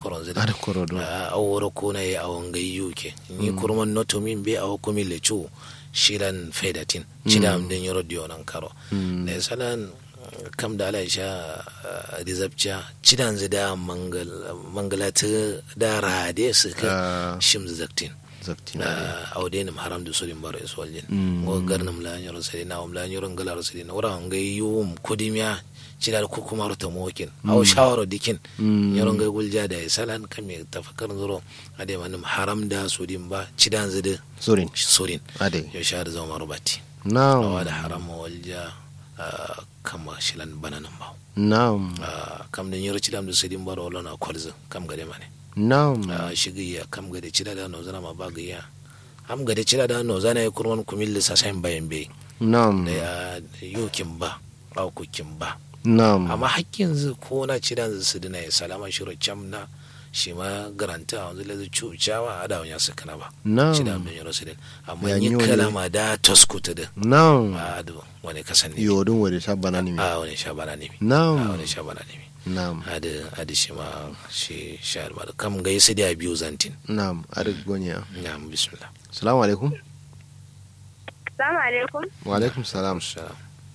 koron zida ada korodo a woro kuna ya awon gai yuke ni kurman noto min be awo kumi le chu shilan faidatin chida am den yoro dio nan karo ne salan kam da ala sha rizabcha chidan zida mangal mangalata da rade su ka Ah. shim zaktin zakti na audenim haram da sodin baro is waljin ngo garnam la nyoro sadi na um la nyoro ngala sadi na wara ngai yum kodimya cida ko kuma rota mokin aw shawaro dikin nyoro ngai gulja da salan kame tafakkar zuro ade manum haram da sodin ba cidan zide sorin sodin ade yo shar zama rubati na'am awa da haram walja ah, kama shilan bananan ba na'am Ah, kam da nyoro cidam da sodin baro wala na kwalza kam gade mane na'am a shigiya kam gade cida da no zana ma bagiya am gade cida da no zana ya kurwan kumil sa sain bayan be na'am da ya yokin ba au kukin ba na'am amma hakkin zu ko na cida zu su dina ya salama shiro cam na shi ma garanta a wanzu lazu cucawa a da wani su kana ba cida na'am min yaro su din amma Ya yi nyole. kalama da taskuta din na'am a da wani kasan ne yodin wade sabana ni mi a wani sha bana ne a na'am wani sha bana ne na'am adi adi shi ma shi sha ma da kam ga yi su da biyu zantin na'am ada gonya na bismillah assalamu alaikum Salamu alaikum. wa alaikum salam Salam.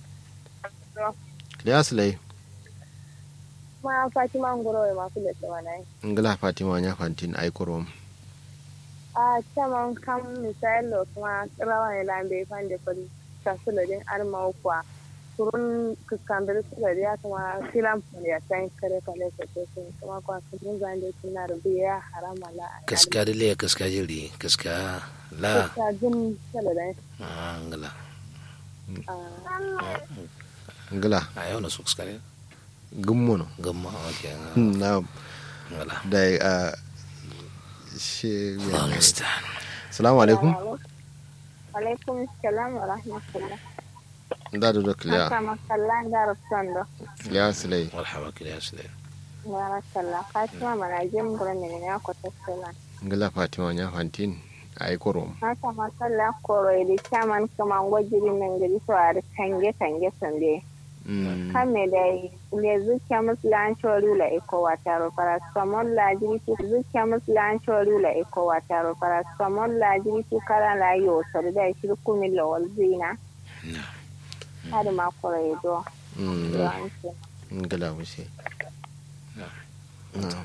ya silai Ma Fatima Ngoro ma kula tsawa nai. ngala fatima nya fantin ai korom A caman kam misali lo kuma rawa ne lambe fan da fari kasula din arma kwa. Turun kuskandar su da ya kuma filan ya tan kare kale ko to sun kuma kwa kun zan da kina rubiya harama la. kaska da le kaska jiri kaska la Ta jin sala da. Ah, ngala ngala a yau na su kaska ne gummono gamma ok na'am ngala da a shi Allah mustaan assalamu alaikum Alaikum salam wa rahmatullah. da da dokliya Haka makallan da rafsando. ya silai marhaba kila ya sule Barakallah. Fatima mana jin gurin ne ya kwata sala. ngala fatima nya fantin ai korom haka masalla koro da chaman kama gwajiri nan gari to a tange tange sande Mm, kame da le zuciya musulan chori la iko wataro paracetamol la jiri tu zuciya musulan chori la iko wataro paracetamol la jiri tu kala la yo so da shi kumi la walzina na hada ma koro do mm, yawanci ngala wuce na na'am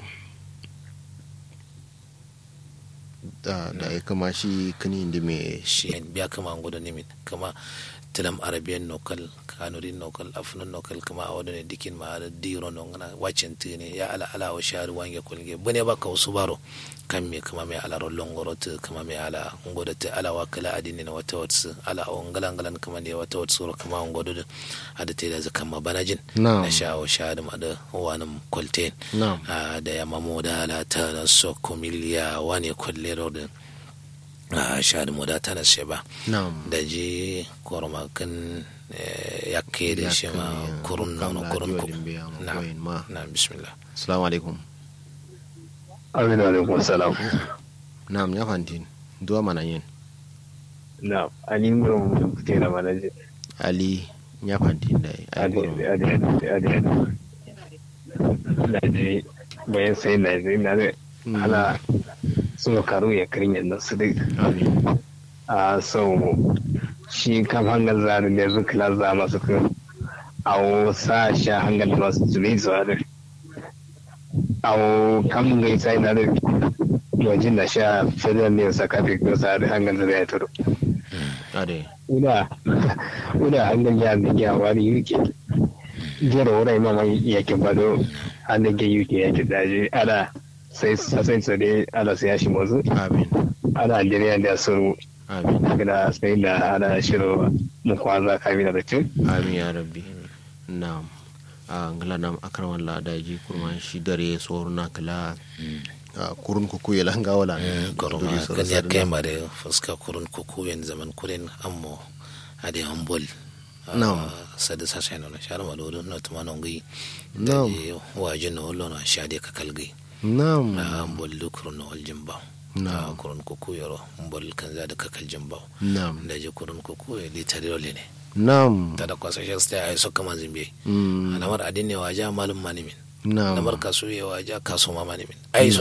da da ya kama shi kani da me shi biya kama ngudu nimin kama tilam arabian nokal kanurin nokal afnan nokal kama a wadane dikin ma da diro no ngana wacin tine ya ala ala wa shari wange kulge bune baka wasu baro kan me kama me ala rollon gorotu kama me ala ngodo te ala wa kala adini na wata watsu ala o ngalan ngalan kama ne wata watsu ro kama ngodo da ada te da zakan ma banajin na'am na sha wa shari ma da wanin kwalten na'am Ah, da ya mamo da ala ta na soko miliya wani kwalle rodin a shari mu da ta na sheba na'am da ji kormakin ya ke da shi ma kurun nono kurun ku na ma na bismillah assalamu alaikum Aminu alaikum salam. na'am ya fantin duwa mana yin Na, ani mun mun kuke na manaje. ali ya fantin da ai Ade korom ade ade ade. Laje bayan sai laje na da ala sun karu ya kirin yadda su dai. amin A so shi kam hangal zaru da zu kila za masu kan awo sa sha hangal da masu tuni su hada. Awo kam gai sai na da wajen da sha federal ne sakafi ko sa da hangal da ya turo. ade una una hannun ya da ya wani yuke jera wurai mama yake bado hannun ke yuke ya ke daji ana sai sai tsare ana sai shi mazu amin ana jiriya da su amin gida sai da ana shiro mu kwanza kamina da cin amin ya rabbi na'am a ngala nam akram walla daji kurma shi dare soruna kala a kurun kuku ya langa wala koroma kan ya kai mare fuska kurun kuku yan zaman kurin ammo ade hambol Na'am. sada sa sai no shar ma do no tuma no ngi Na'am. wajin no lo no shade ka kalgi na'am a hambol lukurun no aljimba Na'am. a kurun kuku yoro hambol kan za da ka kaljimba na'am da je kurun kuku ya litari role ne na'am ta da kwasashen sta ai so kama zimbe Mm, alamar adin ne waja malum manimin na'am alamar kasu ya waja kasu ma manimin ai so